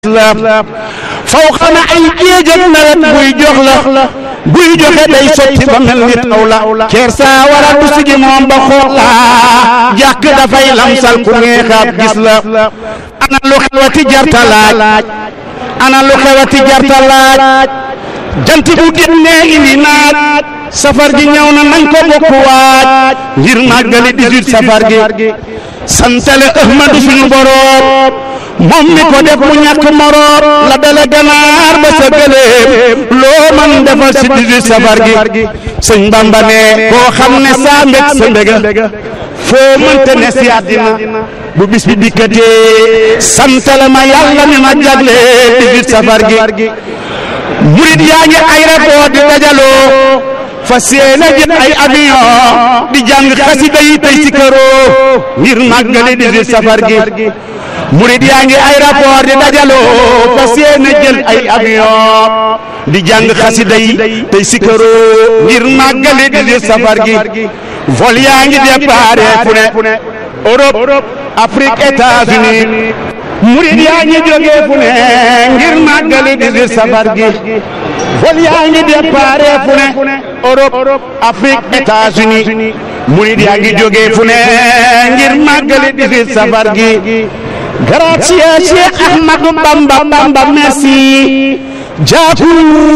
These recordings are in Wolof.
la faw xana ay géej ak nawet buy jox la buy joxe day sotti ba mel ni taw la ceer saa wara du sigi moom ba xool la jàkk dafay lamsal ku neexaat gis la ana lu xewati jarta laaj ana lu xewati jarta laaj jant bu génnee indi naaj safar gi ñëw na nañ ko bokk waaj ngir màggali 18 safar gi santale ahmadu suñu boroom moom mi ko def mu ñàkk moroom la dale ganaar ba sa gëléem loo man defal si 18 safar gi sëñ Bamba ne koo xam ne saa mbég sa mbéga foo mënte ne si àddina bu bis bi dikkatee santale ma yàlla mi ma jagle 18 safar gi murit yaa ngi ay rapport di dajaloo fas yéene jël ay avion di jàng xasida yi tey si këroo ngir màggali 18 safar gi murit yaa ngi ay rapport di dajaloo fas yéene jël ay avion di jàng xasida yi tey si këroo ngir màggali 18 safar gi vol yaa ngi déparé fu ne Europe Afrique États-Unis murit yaa ngi jógee fu ne ngir màggali 18 safar gi vol yaa ngi déparé fu ne Europe Afrique États-Unis murit yaa ngi jógee fu ne ngir màggali 18 safar gi grazie Cheikh Ahmadou Bamba Bamba merci Jaku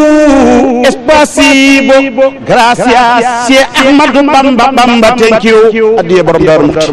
espasibo gracias Cheikh Ahmadou Bamba Bamba thank you addiye borom Daaru Muxti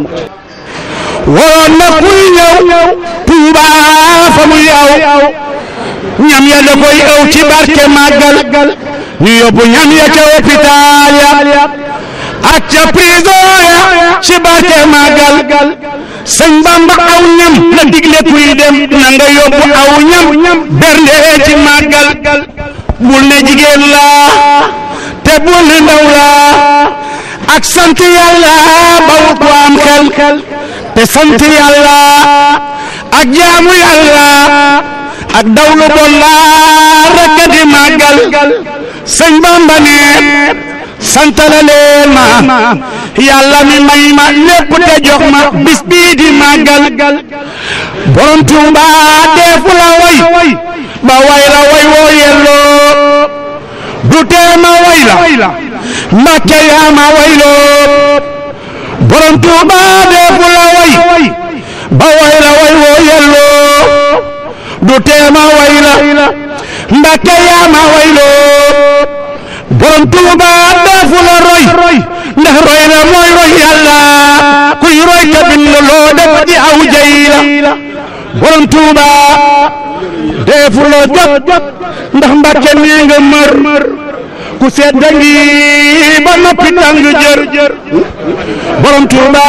waroon na kuy ñëw Tuuba fa mu yaw ñam ya da koy ëw ci barke màggal ñu yóbbu ñam ya ca hôpital ya ak ca prison ya ci barke màggal sëñ Bamba aw ñam la digle kuy dem na nga yóbbu aw ñam bernde ci màggal bul ne jigéen la te bul ne ndaw la ak sant yàlla bawut ko am xel te sant yàlla ak jaamu yàlla ak dawlu bon la rekk di màggal sëñ Bamba ne santale leen ma yàlla mi may ma lépp te jox ma bis bii di màggal borom Tuuba deefu la way ba way la way woo yelloo du tee ma way la Mbàkke yaa ma wayloo borom Tuuba deefu la way ba way la way woo yelloo du tee ma way la Mbàkke yaa ma wayloo borom Tuuba deefu la roy ndax roy la mooy roy yàlla kuy roy ka bind loo def di aw jay la borom Tuuba deefu la jot ndax Mbàkke nee nga mër ku sedd ngi ba noppi tàng jër borom Tuuba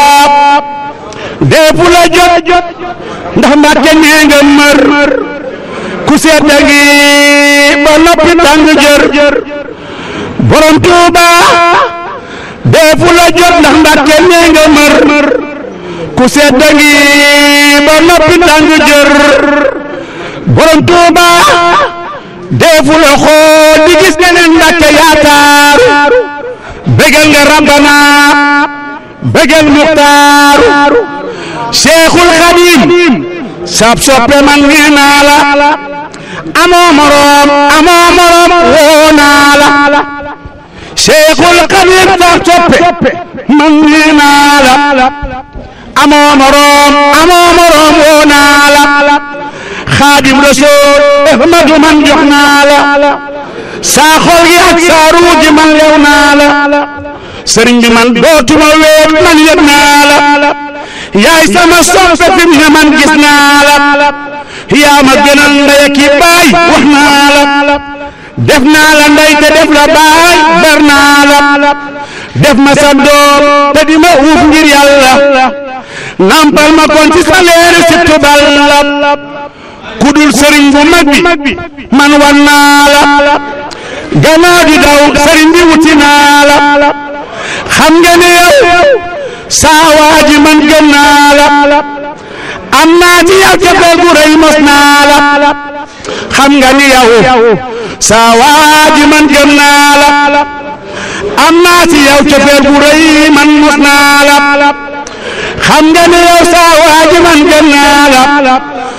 deefu la jot ndax Mbàkke nee nga mër ku sedd ngi ba noppi tàng jër borom Tuuba deefu la jot ndax Mbàkke nee nga mër ku sedd ngi ba noppi tàng jër borom Tuuba deefu la xool di gis neneen Mbàkke yaakaar bégal nga Rabbana bégal Muxtaar Seexul Xadiim sab soppe man nee naa la amoo moroom amoo moroom woo naa la Seexul Xadiim sab soppe man nee naa la amoo moroom amoo moroom woo naa la Xaadim Rasuul Ahmadu man jox naa la saa xol gi ak saa ruu gi man lew naa la sëriñ bi man dootuma weet man yëg naa la yaay sama soppe fi mu ne man gis naa la yaa ma gënal ndey ki baay wax naa la def naa la ndey te def la baay ber naa la def ma sa doom te di ma uuf ngir yàlla nampal ma kon ci sa leeri si tubal la kudul sëriñ bu mag bi man wan naa la gannaaw di daw sëriñ bi wuti naa la xam nga ne yow saa waa ji man gëm naa la am naa ci yow cofeel gu rëy mos naa la xam nga ni yow saa waa ji man gëm naa la am naa ci yow cofeel gu rëy man mos naa la xam nga ni yow saa waa ji man gëm naa la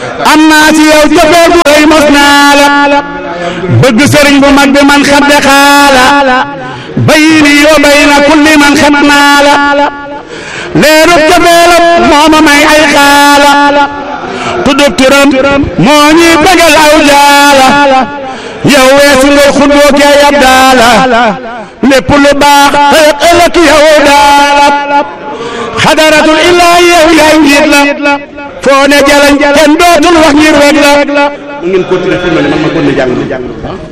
am naa ci yow cofeel bu rëy mos naa la bëgg sëriñ bu mag bi man xadde xaala bayni wa bayna kulli man xam naa la leerub cofeelam moo ma may ay xaala tuddub turam moo ñuy bëggal aw jaala yow weesu ngay xudoo kee yab daala lépp lu baax ëllëg ëllëg yow daala xadaratul illaahi yow yaay njiit la foo ne jalañ kenn dootul wax ngir weg la ngeen continuer fi ma ne man ma continuer jàng jàng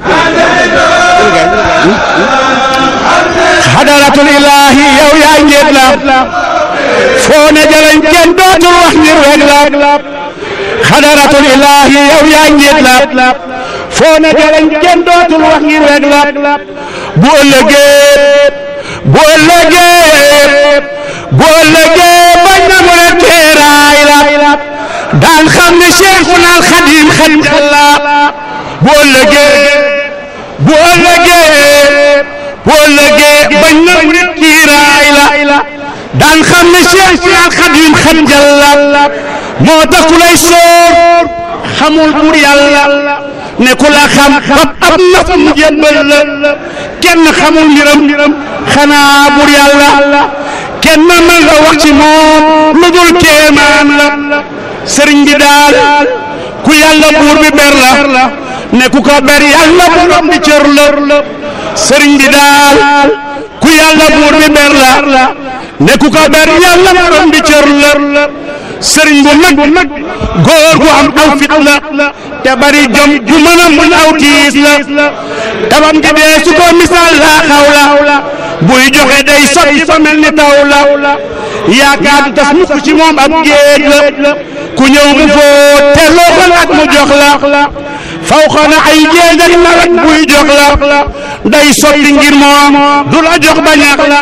xadaratul illaahi yow yaay njiit la foo ne jalañ kenn dootul wax ngir weg la xadaratul illaahi yow yaay njiit la foo ne jalañ kenn dootul wax ngir weg la bu ëllëgee bu ëllëgee bu ëllëgee bañ na mu ne teeraay la daan xam ne Cheikhuna al Xadim Xadim la bu ëllëgee bu ëllëgee bu ëllëgee bañ na mu ne teeraay la daan xam ne Cheikhuna al Xadim Xadim la moo tax ku lay soor xamul bur yàlla ne ku la xam xam ab naf mu jébbal la kenn xamul mbiram xanaa bur yàlla kenn mën nga wax ci moom lu dul kéemaan la sëriñ bi daal ku yàlla buur bi ber la ne ku ko ber yàlla borom bi cër la sëriñ bi daal ku yàlla buur bi ber la ne ku ko ber yàlla borom bi cër la sëriñ bu mag bu mag góor gu am aw fit la te bari jom ju mën a mun aw tiis la tabam gi dee su ko misaal laa xaw la buy joxe day sotti fa mel ni taw la yaakaar du tas mukk ci moom ab géej la ku ñëw mu fóot te loo ko laaj mu jox la faw xana ay géej ak nawet buy jox la day sotti ngir moom du la jox ba ñaax la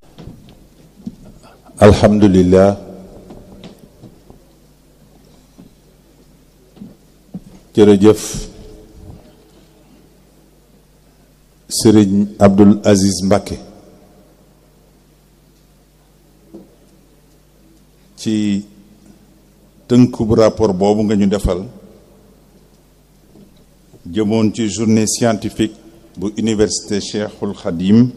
alhamdulillah jërëjëf sëriñ Abdul Aziz Mbacké ci tënkub rapport boobu nga ñu defal jëmoon ci journée scientifique bu université Cheikhul Khadim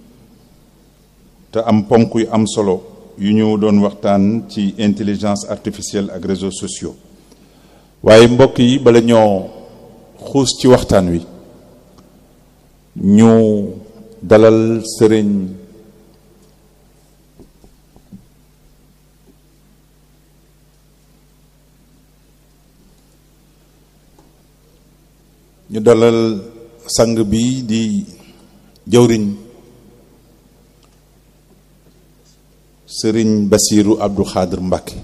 te am ponk yu am solo yu ñu doon waxtaan ci intelligence artificielle ak réseaux sociaux waaye mbokk yi bala ñoo xuus ci waxtaan wi ñu dalal sëriñ ñu dalal sang bi di jëwriñ sëriñ Basiiru Abdou Xaadir Mbàkke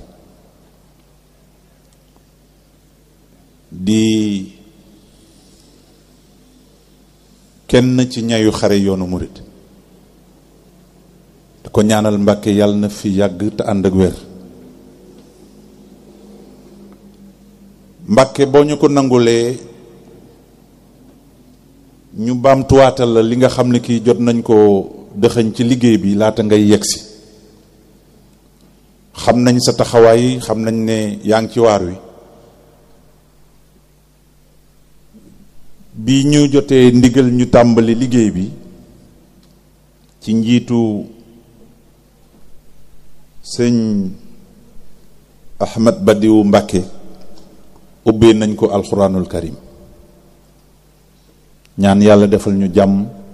di kenn ci ñayu xare yoonu murit di ko ñaanal Mbàkke yàlla na fi yàgg te ànd ak wér Mbàkke boo ñu ko nangulee ñu baamtuwaatal la li nga xam ne kii jot nañ ko dëxëñ ci liggéey bi laata ngay yegsi xam nañ sa taxawaay xam nañ ne yaa ngi ci waar wi bi ñu jotee ndigal ñu tàmbali liggéey bi ci njiitu sëñ Ahmad Badiou Mbàkke ubbee nañ ko alxuraanul karim ñaan yàlla defal ñu jàmm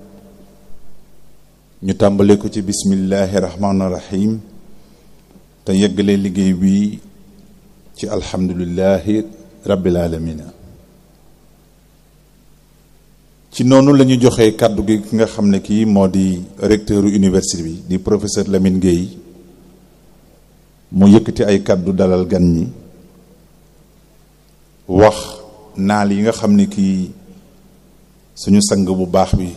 ñu tàmbale ko ci bismillahi rahmaani rahim te yeggale liggéey bi ci alhamdulillahi rabbil alamina ci noonu la ñu joxee kàddu gi ki nga xam ne kii moo di recteur université bi di professeur Lamine Gueye mu yëkkati ay kàddu dalal gan ñi wax naal yi nga xam ne kii suñu sang bu baax bi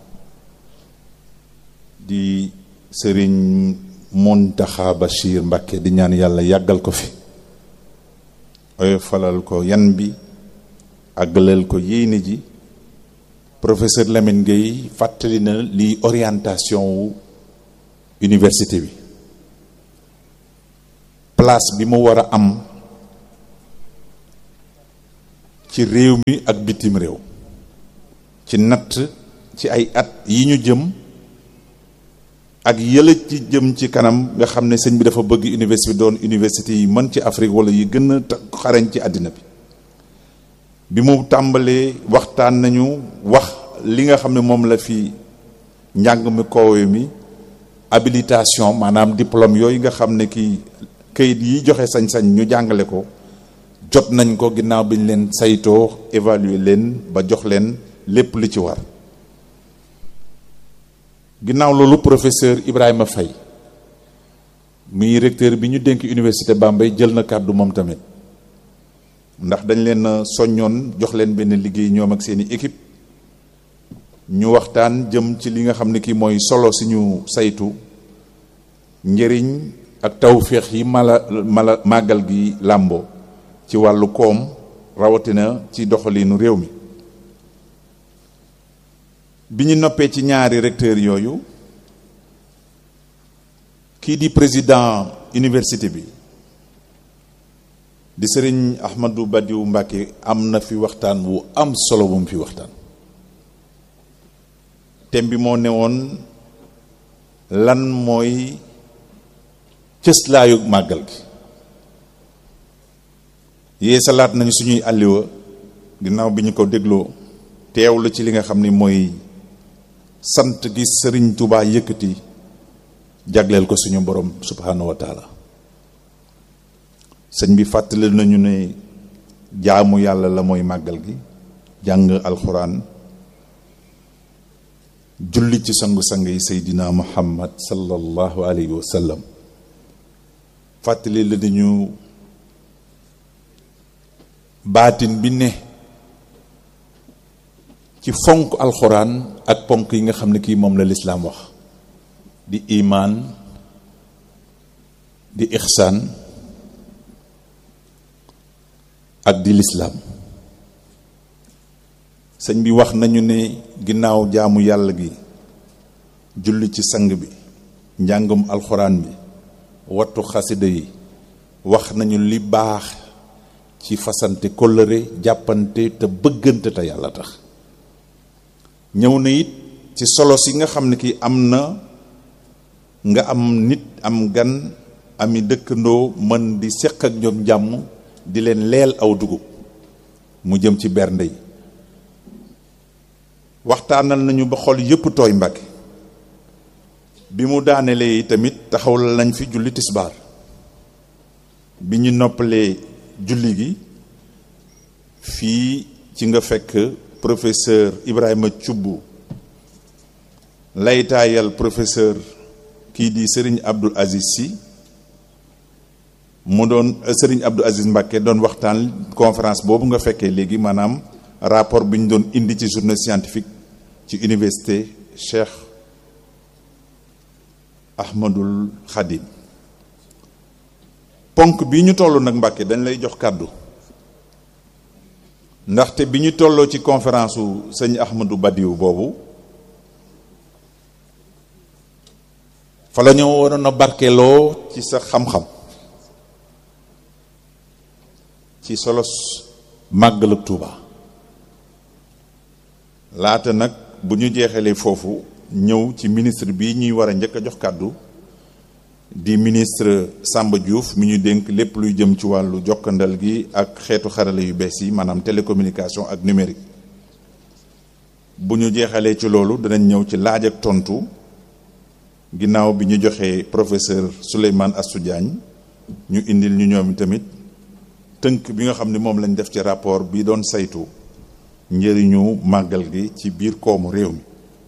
di sëriñ Muntaxa Bachir Mbàkke di ñaan yàlla yàggal ko fi oy falal ko yan bi àggalal ko yéene ji professeur Lamine Gueye fàttali na li orientation wu université bi place bi mu war a am ci réew mi ak bitim réew ci natt ci ay at yi ñu jëm ak yële ci jëm ci kanam nga xam ne sëñ bi dafa bëgg université bi doon université yi mën ci Afrique wala yi gën a xarañ ci àddina bi bi mu tàmbalee waxtaan nañu wax li nga xam ne moom la fi njàng mi koowe mi habilitation maanaam diplôme yooyu nga xam ne kii kayit yi joxe sañ-sañ ñu jàngale ko jot nañ ko ginnaaw bi ñu leen saytoo évaluer leen ba jox leen lépp li ci war ginnaaw loolu professeur Ibrahima Faye muy recteur bi ñu dénk université Bambey jël na kàddu moom tamit ndax dañ leen soññoon jox leen benn liggéey ñoom ak seeni équipe ñu waxtaan jëm ci li nga xam ne kii mooy solo si ñu saytu njëriñ ak tawféex yi mala mala màggal gi làmboo ci wàllu koom rawatina ci doxalinu réew mi bi ñu noppee ci ñaari recteur yooyu kii di président université bi di sëriñ Ahmadou Badiou Mbacké am na fi waxtaan wu am solo bu mu fi waxtaan thème bi moo newoon lan mooy cëslaayu màggal gi yee salaat nañu suñuy àlliwa ginnaaw bi ñu ko dégloo teewlu ci li nga xam ni mooy sant gi sëriñ Touba yëkkati jagleel ko suñu borom subhanahu wa taala sëñ bi fàttali nañu ne jaamu yàlla la mooy màggal gi jàng alxuraan julli ci sangu-sang yi seydina muhammad sallallahu alayhi wa sallam fàttali la nañu baatin bi ne ci fonk alxuraan ak ponk yi nga xam ne kii moom la lislaam wax di imaan di ixsaan ak di lislaam sëñ bi wax nañu ne ginnaaw jaamu yàlla gi julli ci sang bi njàngum alxuraan bi wattu xasida yi wax nañu li baax ci fasante kóllëre jàppante te bëggante te yàlla tax ñëw na it ci solo si nga xam ne ki am na nga am nit am gan ami dëkkandoo mën di seq ak ñoom jàmm di leen leel aw dugub mu jëm ci bernde yi waxtaanal nañu ba xol yépp tooy Mbàkke bi mu daanelee yi tamit taxawal nañ fi julli tisbaar bi ñu noppalee julli gi fii ci nga fekk professeur Ibrahima Thioub laytaayal professeur kii di Serigne Abdoul Aziz Sy mu doon Serigne Abdoul Aziz Mbacké doon waxtaan conférence boobu nga fekkee léegi maanaam rapport bi ñu doon indi ci journée scientifique ci université Cheikh Ahmadul Khadim ponk bi ñu toll nag Mbacké dañ lay jox kàddu ndaxte bi ñu tolloo ci conférence su sëñ Ahmadou Badiou boobu fa la ñu waroon a barkeloo ci sa xam-xam ci solos màggal ak Tuuba laata nag bu ñu jeexalee foofu ñëw ci ministre bi ñuy war a njëkk a jox kàddu di ministre Samba Diouf mi ñu dénk lépp luy jëm ci wàllu jokkandal gi ak xeetu xarala yu bees yi maanaam télécommunication ak numérique bu ñu jeexalee ci loolu danañ ñëw ci laaj ak tontu ginnaaw bi ñu joxee professeur Souleymane Astou Diagne ñu indil ñu ñoom tamit tënk bi nga xam ne moom lañ def ci rapport bi doon saytu njëriñu màggal gi ci biir koomu réew mi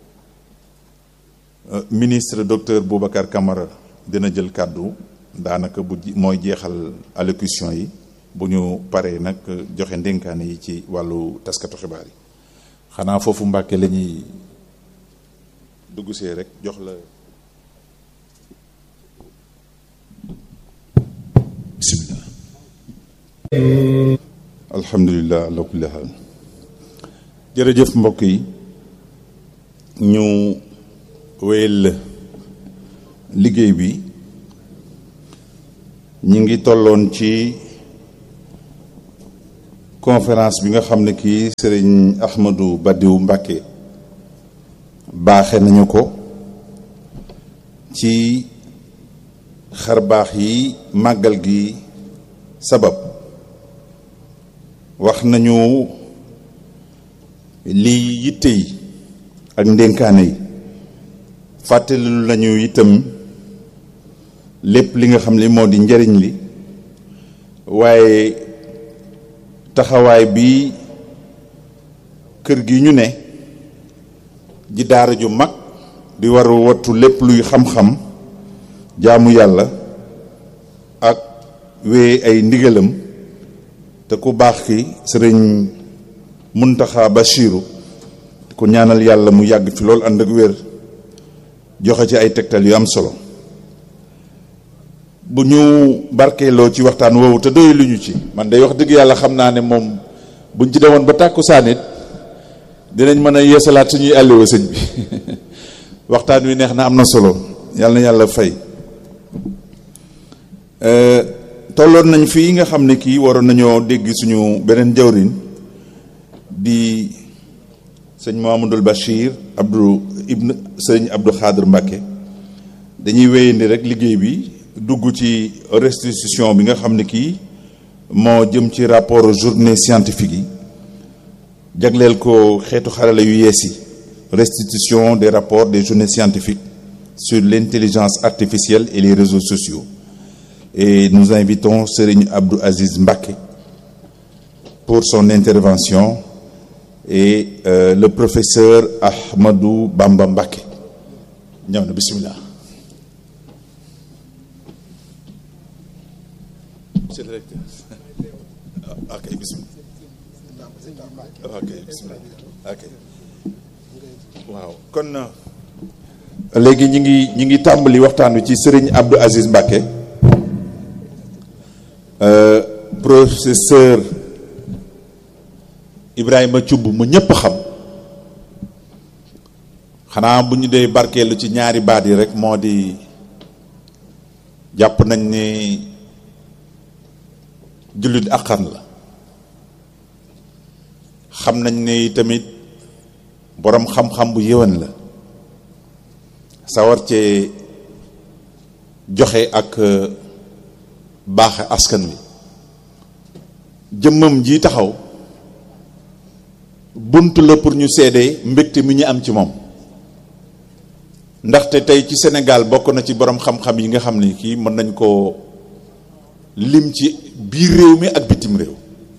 ministre docteur Boubacar Camara dina jël kàddu daanaka bu mooy jeexal allocution yi bu ñu paree nag joxe ndénkaane yi ci wàllu taskatu xibaar yi xanaa foofu Mbàkke la ñuy dugg see rek jox la bismillah alhamdulilah ala kulli haal jërëjëf mbokk yi ñu wéyal liggéey bi ñi ngi tolloon ci conférence bi nga xam ne kii sëriñ Ahmadou Badiou Mbacké baaxe nañu ko ci xar baax yi màggal gi sabab wax nañu lii yitte yi ak ndénkaane yi fàttali nañu itam lépp li nga xam ne moo di njariñ li waaye taxawaay bi kër gi ñu ne ji daara ju mag di war wattu lépp luy xam-xam jaamu yàlla ak wee ay ndigalam te ku baax ki sëriñ Muntaxa Bachiru ku ñaanal yàlla mu yàgg fi loolu ànd ak wér joxe ci ay tegtal yu am solo bu ñu barkeeloo ci waxtaan woowu te doy lu ñu ci man day wax dëgg yàlla xam naa ne moom buñ ci demoon ba tàkku saanit dinañ mën a yeesalaat suñuy àlliwa sëñ bi waxtaan wi neex na am na solo yàlla na yàlla fay tolloon nañ fii nga xam ne kii waroon nañoo dégg suñu beneen jawrin di sëñ Mahamadul Bachir Abdou Ibn sëñ Abdou Xaadir Mbàkke dañuy wéyandi rek liggéey bi dugg ci restitution bi nga xam ne kii moo jëm ci rapport journée scientifique yi jagleel ko xeetu xarala yu yees yi restitution des rapports des journées scientifiques sur l'intelligence artificielle et les réseaux sociaux et nous invitons Serigne Abdou Aziz Mbacké pour son intervention et euh, le professeur Ahmadou Bamba Mbacké ñëw na bismillah monsieur le recteur ok bismillah ok bismillah ok waaw kon léegi ñi ngi ñi ngi tàmbali waxtaan wi ci Serigne Abdou Aziz Mbacké euh, professeur Ibrahima Thioub mu ñëpp xam xanaa bu ñu dee barkeelu ci ñaari baat yi rek moo di jàpp nañ ni jullit akkan la xam nañ ni tamit boroom xam-xam bu yëwan la sawar cee joxe ak baaxe askan wi jëmmam ji taxaw bunt la pour ñu seede mbégte mi ñu am ci moom ndaxte tey ci Sénégal bokk na ci boroom xam-xam yi nga xam ni kii mën nañ koo lim ci biir réew mi ak bitim réew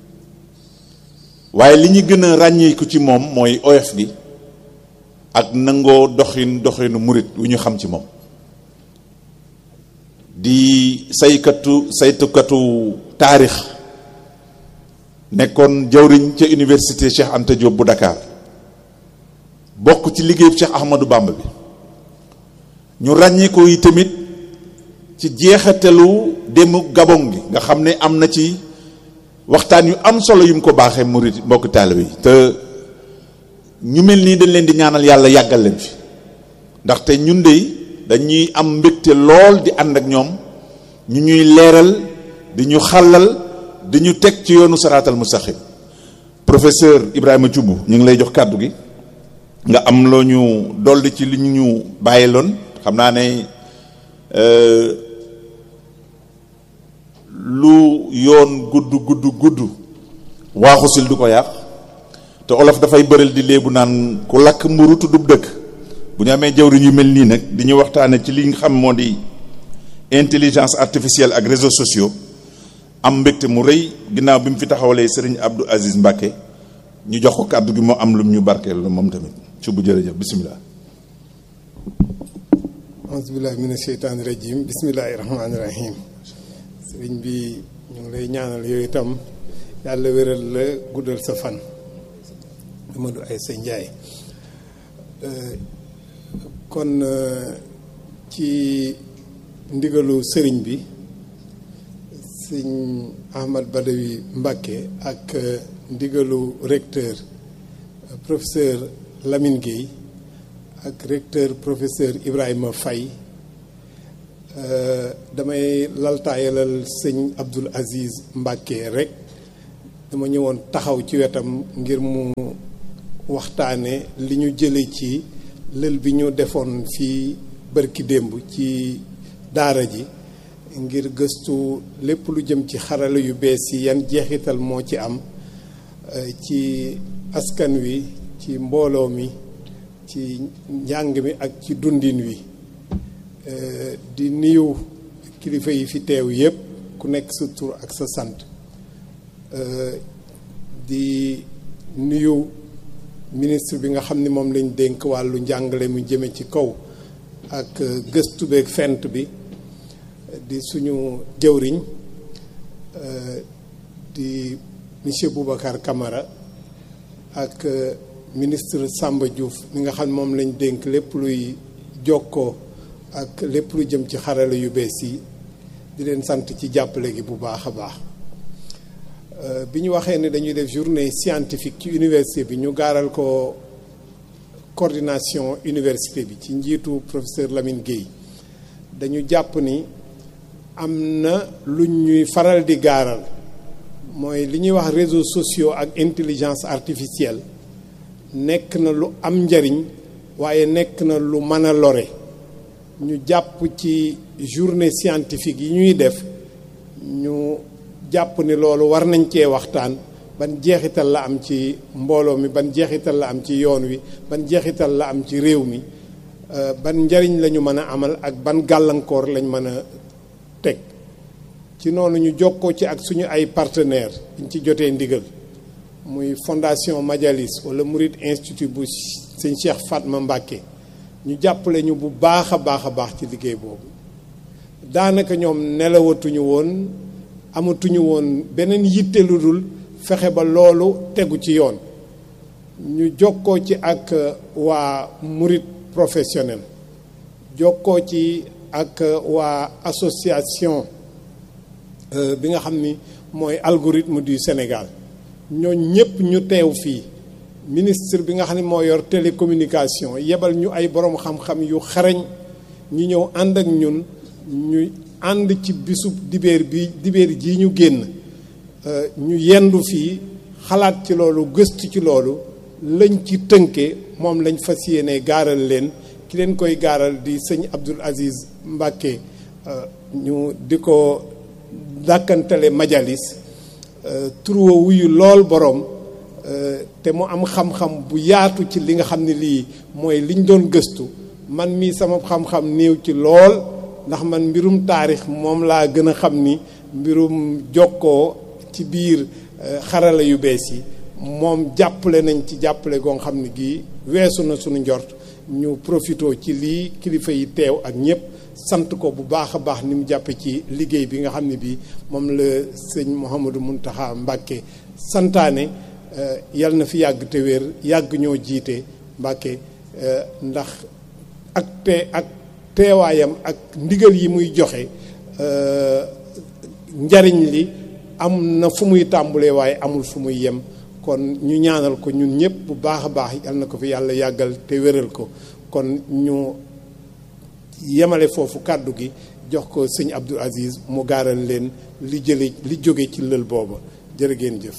waaye li ñu gën a ràññeeku ci moom mooy oyof gi ak nangoo doxin doxinu murit wu ñu xam ci moom di saykatu saytukatu taarix nekkoon jawriñ ca université Cheikh Anta Diop bu Dakar bokk ci liggéeyu Cheikh Ahmadou Bamba bi ñu ràññee ko yi tamit ci jeexatalu demu Gabon gi nga xam ne am na ci waxtaan yu am solo yu mu ko baaxee murit mbokk taalibe yi te ñu mel nii dañ leen di ñaanal yàlla yàggal leen fi ndaxte ñun de dañuy am mbégte lool di ànd ak ñoom ñu ñuy leeral di ñu xàllal di ñu teg ci yoonu saraatal mustaqim professeur Ibrahima Thioub ñu ngi lay jox kàddu gi nga am loo ñu dolli ci li ñu bàyyiloon xam naa ne lu yoon gudd gudd gudd waaxusil du ko yàq te olof dafay bëral di léebu naan ku lakk mburu tuddub dëkk bu ñu amee jawriñ yu mel nii nag di ñu waxtaane ci li nga xam moo di intelligence artificielle ak réseaux sociaux am mbégte mu rëy ginnaaw bi mu fi taxawalee sëriñ Abdou Aziz Mbacké ñu jox ko kàddu gi moo am lum ñu barkeel la moom tamit ci bu jërëjëf bisimilah. auzubillahi mina sheytaani rajim bismillahi rahmaani rahim sëriñ bi ñu ngi lay ñaanal yooyu itam yàlla wéral la guddal sa fan Amadou Aïssa Ndiaye kon ci ndigalu sëriñ bi sëñ Ahmad Badawi Mbacké ak ndigalu recteur professeur Lamine Gueye ak recteur professeur Ibrahima Faye damay laltaayalal sëñ Abdoul Aziz Mbacké rek dama ñëwoon taxaw ci wetam ngir mu waxtaane li ñu jële ci lël bi ñu defoon fii bërki démb ci daara ji ngir gëstu lépp lu jëm ci xarala yu bees yi yan jeexital moo ci am ci askan wi ci mbooloo mi ci njàng mi ak ci dundin wi di nuyu kilifa yi fi teew yépp ku nekk sa tur ak sa sant di nuyu ministre bi nga xam ni moom lañ dénk wàllu njàngale mu jëme ci kaw ak gëstu beeg fent bi di suñu jëwriñ di monsieur Boubacar Camara ak ministre Samba Diouf mi nga xam moom lañ dénk lépp luy jokkoo ak lépp lu jëm ci xarala yu bees yi di leen sant ci jàppale gi bu baax a baax bi ñu waxee ne dañuy def journée scientifique ci université bi ñu gaaral ko coordination université bi ci njiitu professeur Lamine Guèye dañu jàpp ni am na lu ñuy faral di gaaral mooy li ñuy wax réseaux sociaux ak intelligence artificielle nekk na lu am njariñ waaye nekk na lu mën a lore ñu jàpp ci journée scientifique yi ñuy def ñu jàpp ni loolu war nañ cee waxtaan ban jeexital la am ci mbooloo mi ban jeexital la am ci yoon wi ban jeexital la am ci réew mi ban njariñ la ñu mën a amal ak ban gàllankoor lañ mën a teg ci noonu ñu jokkoo ci ak suñu ay partenaires ñu ci jotee ndigal muy fondation Majalis wala Murid Institute bu sëñ Cheikh Fatma Mbacké ñu jàppale ñu bu baax a baax a baax ci liggéey boobu daanaka ñoom nelawatuñu woon amatuñu woon beneen yitte lu dul fexe ba loolu tegu ci yoon ñu jokkoo ci ak waa Murid professionnel jokkoo ci ak waa association bi nga xam ni mooy algorithme du Sénégal ñooñ ñëpp ñu teew fii ministre bi nga xam ne moo yor télécommunication yebal ñu ay borom xam-xam yu xarañ ñu ñëw ànd ak ñun ñu ànd ci bisub dibeer bi dibeer ji ñu génn ñu yendu fii xalaat ci loolu gëstu ci loolu lañ ci tënke moom lañ fas yéene gaaral leen ki leen koy gaaral di sëñ Abdoul Aziz Mbacké ñu di ko dàkkantale majalis turwa wuyu lool borom te mu am xam-xam bu yaatu ci li nga xam ne lii mooy liñ doon gëstu man mii sama xam-xam néew ci lool ndax man mbirum taarix moom laa gën a xam ni mbirum jokkoo ci biir xarala yu bees yi moom jàppale nañ ci jàppale goo xam ne gii weesu na suñu njort ñu profitoo ci lii kilifa yi teew ak ñëpp sant ko bu baax a baax ni mu jàppe ci liggéey bi nga xam ne bii moom la sëñ Mouhamadou Mountakha Mbacké santaane yal na fi yàgg te wér yàgg ñoo jiite Mbacké ndax ak te ak teewaayam ak ndigal yi muy joxe njariñ li am na fu muy tàmbulee waaye amul fu muy yem kon ñu ñaanal ko ñun ñëpp bu baax a baax yal na ko fi yàlla yàggal te wéral ko kon ñu yemale foofu kàddu gi jox ko sëñ Abdoul Aziz mu gaaral leen li jële li jóge ci lël booba jërë ngeen jëf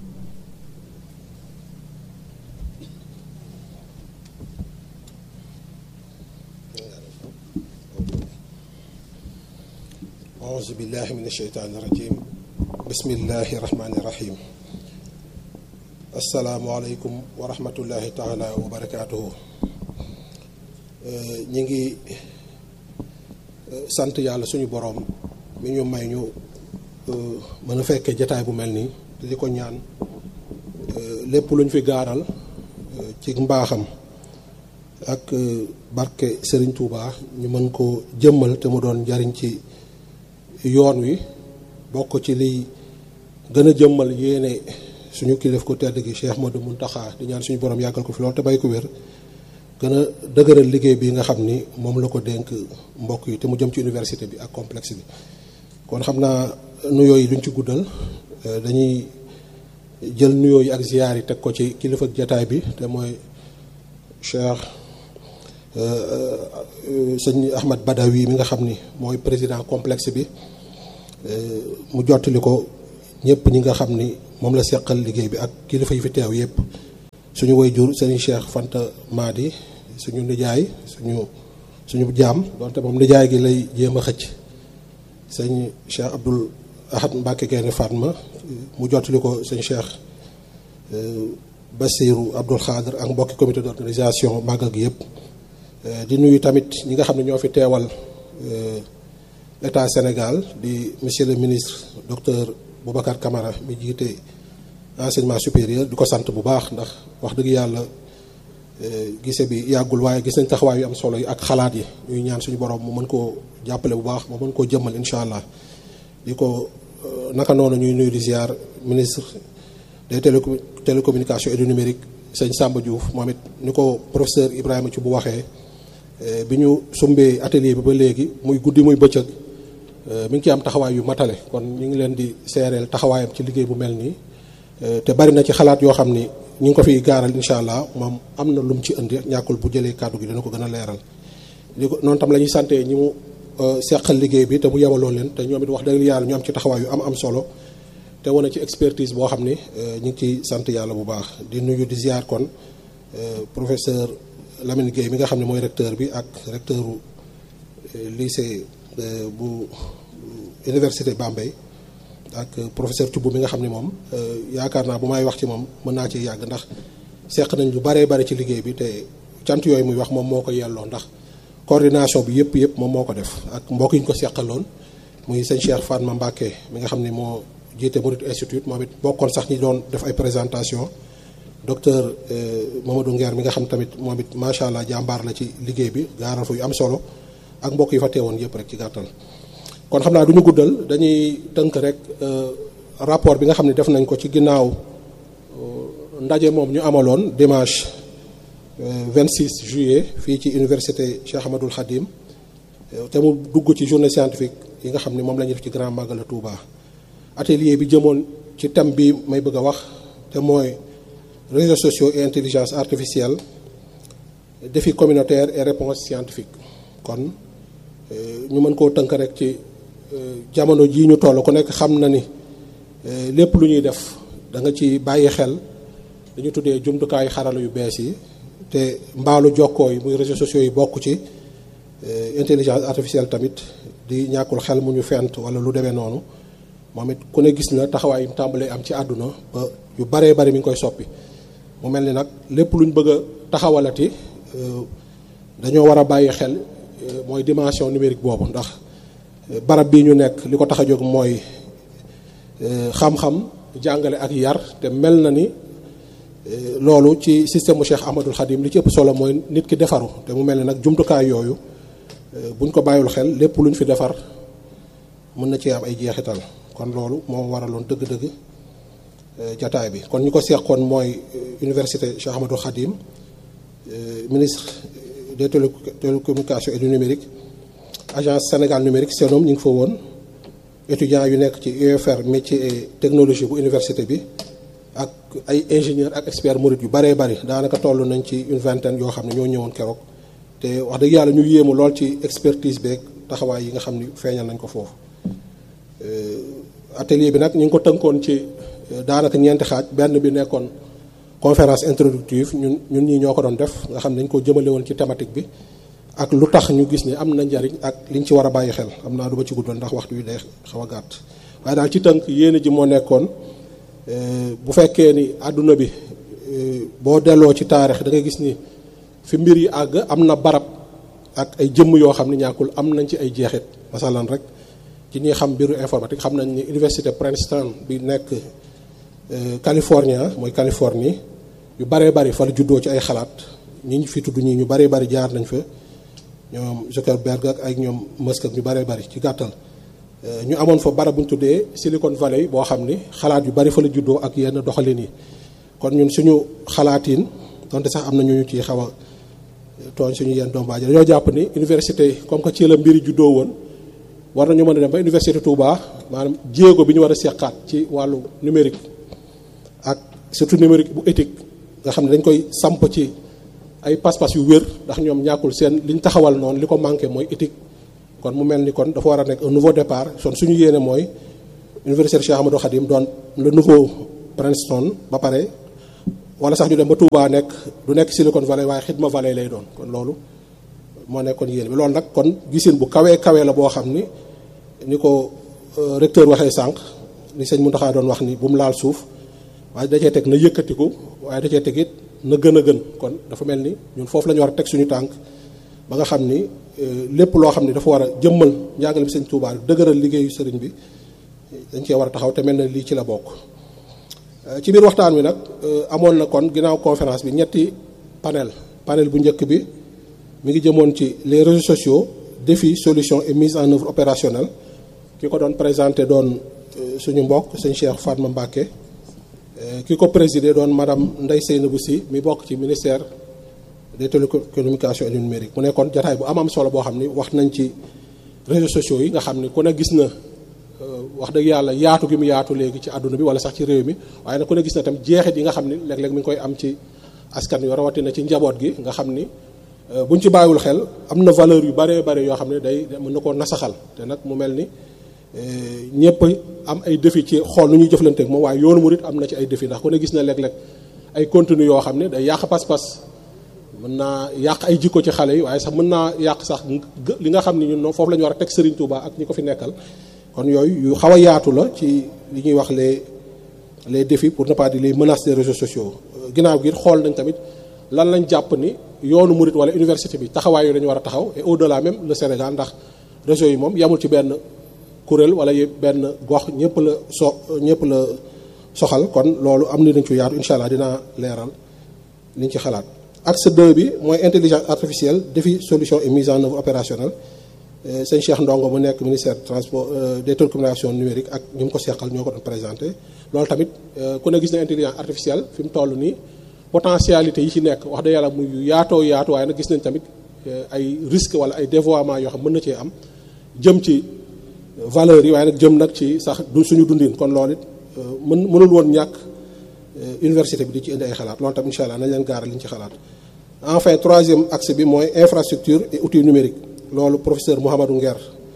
auzu billahi min asheytaani rajim bismillahi rahmaani rahim asalaamualeykum wa rahmatullahi taala wa barakaatuhu ñi ngi sant yàlla suñu boroom mi ñu may ñu mën a fekkee jataay bu mel nii te di ko ñaan lépp lu ñu fi gaaral ci mbaaxam ak barke Serigne Touba ñu mën ko jëmmal te mu doon njariñ ci yoon wi bokk ci liy gën a jëmmal yéene suñu kilif ko tedd gi Cheikh Modou Mountakha di ñaan suñu borom yàggal ko fi loolu te bay ko wér gën a dëgëral liggéey bi nga xam ni moom la ko dénk mbokk yi te mu jëm ci université bi ak complexe bi kon xam naa nuyoo yi duñ ci guddal dañuy jël nuyoo yi ak ziyaar yi teg ko ci kilifa jataay bi te mooy Cheikh sëñ Ahmad Badawi mi nga xam ni mooy président complexe bi mu jottali ko ñëpp ñi nga xam ni moom la seqal liggéey bi ak kilifa yi fi teew yëpp suñu waajur sëriñ Cheikh Fanta Madi suñu nijaay suñu suñu jaam donte moom nijaay gi lay jéem a xëcc sëñ Cheikh Abdoul Ahad Mbacke Gaynde Fatma mu jottali ko sëñ Cheikh Bassirou Abdoul Khadr ak mbokki comité d'organisation màggal gi yëpp di nuyu tamit ñi nga xam ne ñoo fi teewal état Sénégal di monsieur le ministre docteur Boubacar Camara mi jiite enseignement supérieur di ko sant bu baax ndax wax dëgg yàlla gise bi yàggul waaye gis nañ taxawaay yu am solo yi ak xalaat yi ñuy ñaan suñu borom mu mën koo jàppale bu baax mu mën koo jëmmal incha allah di ko naka noonu ñuy nuyu di ziar ministre des télécom télécommunications et du numérique sëñ Samba Diouf moom it ni ko professeur Ibrahima ci bu waxee bi ñu sumbee atelier bi ba léegi muy guddi muy bëccëg mi ngi ci am taxawaay yu matale kon ñu ngi leen di seereel taxawaayam ci liggéey bu mel nii te bari na ci xalaat yoo xam ni ñu ngi ko fiy gaaral incha allah moom am na lu mu ci indi ñàkkul bu jëlee kàddu gi dina ko gën a leeral. li ko noonu tam la ñuy sante ñi mu seqal liggéey bi te mu yemaloon leen te ñoom it wax dëgg yàlla ñu am ci taxawaay yu am am solo te wane ci expertise boo xam ni ñu ngi ciy sant yàlla bu baax di nuyu di ziar kon professeur Lamine Gueye mi nga xam ne mooy recteur bi ak recteur lycée bu université Bambey. ak professeur Thioub mi nga xam ne moom yaakaar naa bu may wax ci moom mën naa ci yàgg ndax seq nañ lu baree bari ci liggéey bi te cant yooyu muy wax moom moo ko yelloo ndax coordination bi yëpp yëpp moom moo ko def ak mbokk yi ñu ko seqaloon muy sëñ Cheikh Fatma Mbacké mi nga xam ne moo jiite Mouride Institute moom it bokkoon sax ñi doon def ay présentation docteur Mamadou Nguer mi nga xam tamit moom it macha allah jàmbaar la ci liggéey bi gaaral fa yu am solo ak mbokk yi fa teewoon yëpp rek ci gàttal. kon xam naa du ñu guddal dañuy tënk rek rapport bi nga xam ne def nañ ko ci ginnaaw ndaje moom ñu amaloon dimanche 26 juillet fii ci université Cheikh Ahmadoul Khadim te mu dugg ci journée scientifique yi nga xam ne moom la ñuy def ci Grand Magal Touba. atelier bi jëmoon ci thème bi may bëgg a wax te mooy réseaux sociaux et intelligence artificielle défi communautaire et réponse scientifique kon ñu mën koo tënk rek ci. jamono jii ñu toll ku nekk xam na ni lépp lu ñuy def da nga ci bàyyi xel dañu tuddee jumtukaayu xarala yu bees yi te mbaalu jokkoo yi muy réseaux sociaux yi bokk ci intelligence artificielle tamit di ñàkkul xel mu ñu fent wala lu demee noonu moom it ku ne gis na taxawaay yu tàmbalee am ci àdduna ba yu baree bari mi ngi koy soppi mu mel ni nag lépp luñ bëgg a taxawalati dañoo war a bàyyi xel mooy dimension numérique boobu ndax barab bii ñu nekk li ko tax a jóg mooy xam-xam jàngale ak yar te mel na ni loolu ci système mu Cheikh Ahmadul Khadim li ci ëpp solo mooy nit ki defaru te mu mel ni nag jumtukaay yooyu buñ ko bàyyul xel lépp luñ fi defar mën na ci am ay jeexital kon loolu moom waraloon dëgg-dëgg jataay bi kon ñu ko seqoon mooy université Cheikh Ahmadul Khadim ministre des télécommunications et du numérique agence Sénégal numérique seenom ñu ngi fa woon étudiants yu nekk ci UFR métier et technologie bu université bi ak ay ingénieur ak expert murid yu baree bari daanaka toll nañ ci une vingtaine yoo xam ne ñoo ñëwoon keroog te wax dëgg yàlla ñu yéemu lool ci expertise beeg taxawaay yi nga xam ni feeñal nañ ko foofu atelier bi nag ñu ngi ko tënkoon ci daanaka ñeenti xaaj benn bi nekkoon conférence introductive ñun ñun ñii ñoo ko doon def nga xam ne dañ ko jëmale woon ci thématique bi ak lu tax ñu gis ne am na njariñ ak liñ ci war a bàyyi xel am naa du ma ci guddal ndax waxtu wi day xaw a gàtt waaye daal ci tënk yéene ji moo nekkoon bu fekkee ni àdduna bi boo delloo ci taarix da ngay gis ni fi mbir yi àgg am na barab ak ay jëmm yoo xam ne ñàkkul am nañ ci ay jeexit masalan rek ci ñi xam mbiru informatique xam nañ ni université Princeton bi nekk California mooy Californie yu baree bari fa la juddoo ci ay xalaat ñi ñu fi tudd ñii ñu baree bari jaar nañ fa ñoom Zuckerberg ak ay ñoom Musk ak ñu baree bari ci gàttal ñu amoon fa barab bu ñu tuddee Silicon Valley boo xam ni xalaat yu bari fa la juddoo ak yenn doxalin yi kon ñun suñu xalaatiin donte sax am na ñu ñu ciy xaw a tooñ suñu yenn dombaaji dañoo jàpp ni université comme que ci la mbiri juddoo woon war nañu mën a dem ba université Touba maanaam jéego bi ñu war a seqaat ci wàllu numérique ak surtout numérique bu éthique nga xam ne dañ koy samp ci ay pas-pas yu wér ndax ñoom ñàkkul seen liñ taxawal noonu li ko manqué mooy éthique kon mu mel ni kon dafa war a nekk un nouveau départ son suñu yéene mooy université Cheikh Ahmadou Khadim doon le nouveau Princeton ba pare wala sax ñu dem ba Touba nekk du nekk Silicon Valley waaye Xidma Valley lay doon kon loolu moo nekkoon yéen bi loolu nag kon gisin bu kawee kawee la boo xam ni ni ko recteur waxee sànq li sëñ Mountakha doon wax ni bu mu laal suuf waaye da cee teg na yëkkatiku waaye da cee teg it na gën a gën kon dafa mel ni ñun foofu la ñu war a teg suñu tànk ba nga xam ni lépp loo xam ni dafa war a jëmmal njàngale bi sëñ Touba dëgëral liggéeyu sëriñ bi dañ cee war a taxaw te mel na lii ci la bokk. ci biir waxtaan wi nag amoon na kon ginnaaw conférence bi ñetti panel panel bu njëkk bi mi ngi jëmoon ci les réseaux sociaux défis solutions et mise en œuvre opérationnelle ki ko doon présenté doon suñu mbokk sëñ Cheikh Fatma Mbacké ki ko présidé doon madame Ndeye Seynabou Sy mi bokk ci ministère des télécommunications et du numérique mu nekkoon jataay bu am am solo boo xam ni wax nañ ci réseaux sociaux yi nga xam ni ku ne gis na wax dëgg yàlla yaatu gi mu yaatu léegi ci àdduna bi wala sax ci réew mi waaye nag ku ne gis na tam jeexit yi nga xam ni léeg-léeg mi ngi koy am ci askan wi rawatina ci njaboot gi nga xam ni buñ ci bàyyiwul xel am na valeur yu bare bare yoo xam ne day mën na koo nasaxal te nag mu mel ni ñëpp am ay défi ci xool nu ñuy jëflanteeg moom waaye yoonu murit am na ci ay défi ndax ku ne gis na léeg-léeg ay contenu yoo xam ne day yàq pas-pas mën naa yàq ay jikko ci xale yi waaye sax mën naa yàq sax li nga xam ni ñun foofu la ñu war a teg Serigne Touba ak ñi ko fi nekkal kon yooyu yu xaw a yaatu la ci li ñuy wax les les défis pour ne pas dire les menaces des réseaux sociaux ginnaaw gi xool nañ tamit lan lañ jàpp ni yoonu murit wala université bi taxawaay yooyu dañu war a taxaw et au delà même le Sénégal ndax réseau yi moom yamul ci benn kuréel wala benn gox ñëpp la so ñëpp la soxal kon loolu am ni dañ ci yaatu incha allah dinaa leeral liñ ci xalaat axe 2 bi mooy intelligence artificielle défi solution et mise en œuvre opérationnelle sëñ Cheikh Ndongo mu nekk ministère transport des télécommunications numériques ak ñu mu ko seqal ñoo ko doon présenté loolu tamit ku ne gis na intelligence artificielle fi mu toll nii potentialité yi ci nekk wax dëgg yàlla muy yaatoo yaatu waaye nag gis nañ tamit ay risque wala ay dévoiement yoo xam mën na cee am jëm ci valeurs yi waaye nag jëm nag ci sax du suñu dundin kon loolu it mën mënul woon ñàkk université bi di ci indi ay xalaat loolu tam incha allah nañ leen gaaral li ñu ci xalaat enfin troisième axe bi mooy infrastructure et outils numériques loolu professeur Mouhamadou Nguer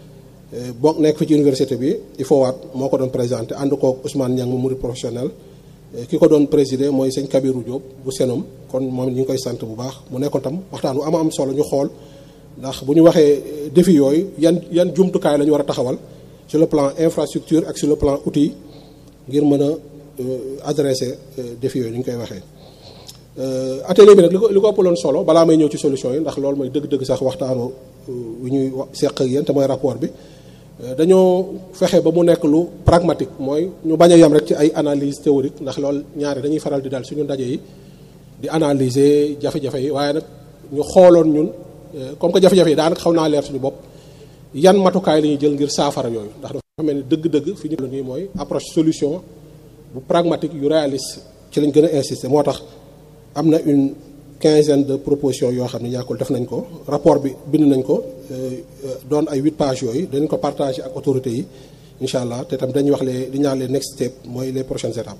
bokk nekk fi ci université bi il faut waat moo ko doon présenté ànd koog Ousmane Niang mu murid professionnel ki ko doon présider mooy sëñ Kabirou Diop bu Senom kon moom ñu ngi koy sant bu baax mu nekkoon tam waxtaan bu ama am solo ñu xool ndax bu ñu waxee défi yooyu yan yan jumtukaay la ñu war a taxawal sur le plan infrastructure ak sur le plan outil ngir mën a adresser défi yooyu ni ñu koy waxee. atelier bi nag li ko li ko ëppaloon solo balaa may ñëw ci solution yi ndax loolu mooy dëgg-dëgg sax waxtaanu wi ñuy seq ak yéen te mooy rapport bi dañoo fexe ba mu nekk lu pragmatique mooy ñu bañ a yem rek ci ay analyse théorique ndax loolu ñaari dañuy faral di dal suñu ndaje yi di analyser jafe-jafe yi waaye nag ñu xooloon ñun comme que jafe-jafe yi daanaka xaw naa leer suñu bopp yan matukaay la ñuy jël ngir saafara yooyu ndax dafa mel ni dëgg-dëgg fi ñu nii mooy approche solution bu pragmatique yu réaliste ci lañ gën a insister moo tax am na une quinzaine de propositions yoo xam ne ñàkkul def nañ ko rapport bi bind nañ ko doon ay huit pages yooyu dañ ko partager ak autorités yi incha allah te tam dañuy wax les li ñaan les next step mooy les prochaines étapes.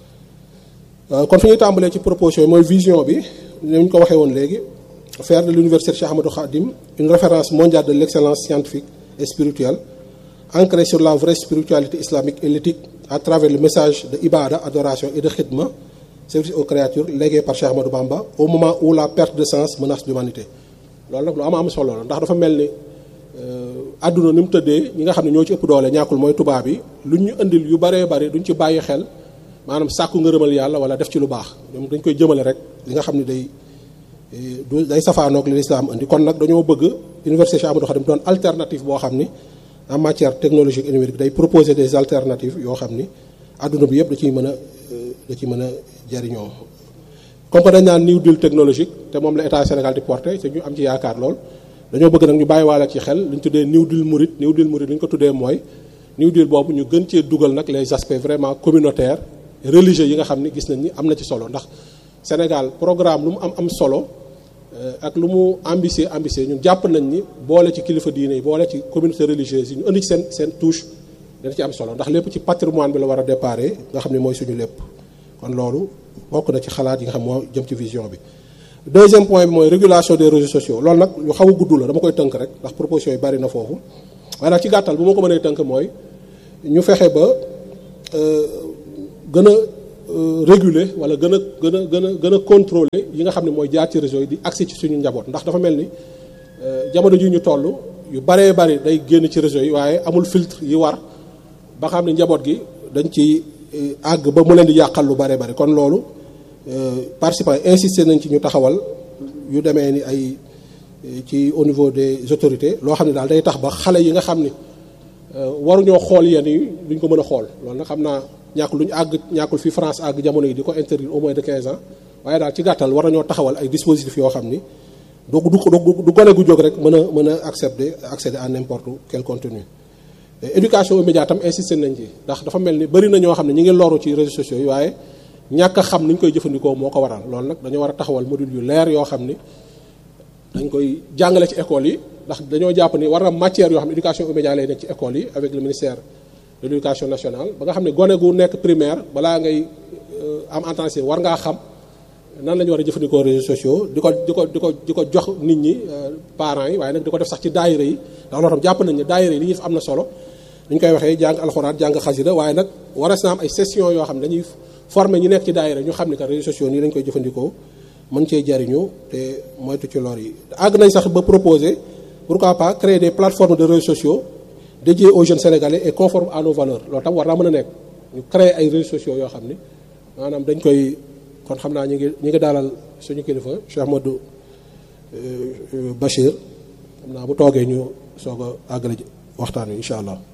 kon fi ñuy tàmbalee ci proposition yi mooy vision bi ni ñu ko waxee woon léegi faire de l'université Cheikh Ahmadou Khadim une référence mondiale de l'excellence scientifique et spirituelle ancrée sur la vraie spiritualité islamique et l'éthique à travers le message de ibada adoration et de khidma service aux créatures légué par Cheikh Ahmadou Bamba au moment où la perte de sens menace l'humanité loolu nag lu am am solo la ndax dafa mel ni àdduna ni mu tëddee ñi nga xam ne ñoo ci ëpp doole ñàkkul mooy tubaab yi lu ñu indil yu baree bari duñ ci bàyyi xel maanaam sàkku ngërëmal yàlla wala def ci lu baax ñoom dañ koy jëmale rek li nga xam ne day du day safaanoog li lislaam indi kon nag dañoo bëgg université Cheikh Ahmadou Khadim doon alternative boo xam ni en matière technologique et numérique day proposer des alternatives yoo xam ni àdduna bi yëpp da ciy mën a da ci mën a jariñoo comme que dañ naan new deal technologique te moom la état Sénégal di porté te ñu am ci yaakaar lool dañoo bëgg nag ñu bàyyiwaale ci xel li ñu tuddee new deal murit new deal murit li ñu ko tuddee mooy new deal boobu ñu gën cee dugal nag les aspects vraiment communautaires religieux yi nga xam ni gis nañ ni am na ci solo ndax Sénégal programme lu mu am am solo ak lu mu ambitieux ambitieux ñun jàpp nañ ni boole ci kilifa diine yi boole ci communauté religieuse yi ñu indi ci seen seen touche dana ci am solo ndax lépp ci patrimoine bi la war a déparé nga xam ne mooy suñu lépp kon loolu bokk na ci xalaat yi nga xam moo jëm ci vision bi deuxième point bi mooy régulation des réseaux sociaux loolu nag lu xaw a gudd la dama koy tënk rek ndax proposition yi bari na foofu waaye nag ci gàttal bu ma ko mënee tënk mooy ñu fexe ba gën a réguler wala gën a gën a gën a gën a contrôler yi nga xam ne mooy jaar ci réseau yi di accès ci suñu njaboot ndax dafa mel ni jamono ji ñu toll yu baree bari day génn ci réseau yi waaye amul filtre yi war ba xam ne njaboot gi dañ ci àgg ba mu leen di yàqal lu baree bari kon loolu participants insister nañ ci ñu taxawal yu demee ni ay ci au niveau des autorités loo xam ne daal day tax ba xale yi nga xam ni waruñoo xool yenn yi duñ ko mën a xool loolu nag xam naa ñàkkul lu ñu àgg ñàkkul fi France àgg jamono yi di ko interdire au moins de 15 ans waaye daal ci gàttal war nañoo taxawal ay dispositifs yoo xam ni du du du gone gu jóg rek mën a mën a accepter accéder à n'importe quel contenu. éducation aux médias tam insister nañ ci ndax dafa mel ni bëri na ñoo xam ne ñu ngi loru ci réseaux sociaux yi waaye ñàkk a xam ni ñu koy jëfandikoo moo ko waral loolu nag dañoo war a taxawal module yu leer yoo xam ni dañ koy jàngale ci école yi ndax dañoo jàpp ni war na matière yoo xam ne éducation aux médias lay nekk ci école yi avec le ministère de l'éducation nationale ba nga xam ne gone gu nekk primaire balaa ngay am entrée war ngaa xam nan la ñu war a jëfandikoo réseaux sociaux di ko di ko di ko di ko jox nit ñi parents yi waaye nag di ko def sax ci daayira yi ndax loolu tam jàpp nañ ne daayira yi li ñuy def am na solo ñu koy waxee jàng alxuraan jàng xasida waaye nag waras na am ay session yoo xam ne dañuy former ñu nekk ci daayira ñu xam ne que réseaux sociaux nii lañ koy jëfandikoo mën cee jariñu te moytu ci lor yi àgg nañ sax ba proposer pourquoi pas créer des plateformes de réseaux sociaux dédiées aux jeunes sénégalais et conformes à nos valeurs loolu tam war naa mën a nekk ñu créer ay réseaux sociaux yoo xam ne maanaam dañ koy kon xam naa ñu ngi ñu ngi daalal suñu kilifa Cheikh Modou Bachir xam naa bu toogee ñu soog a àggale waxtaan wi incha allah